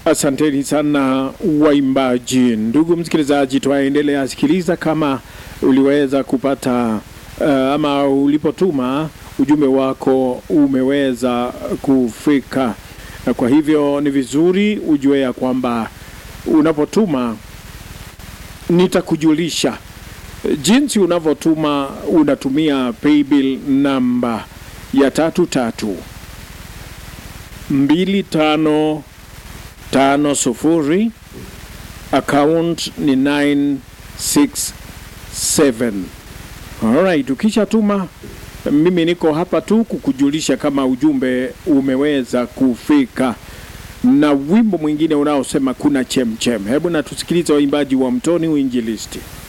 Asanteni sana waimbaji. Ndugu msikilizaji, twaendelea sikiliza kama uliweza kupata uh, ama ulipotuma ujumbe wako umeweza kufika. Na kwa hivyo ni vizuri ujue ya kwamba unapotuma nitakujulisha jinsi unavyotuma. Unatumia paybill namba ya tatu tatu mbili tano tano sufuri account ni 967 alright ukishatuma mimi niko hapa tu kukujulisha kama ujumbe umeweza kufika na wimbo mwingine unaosema kuna chemchem hebu na tusikilize waimbaji wa mtoni uinjilisti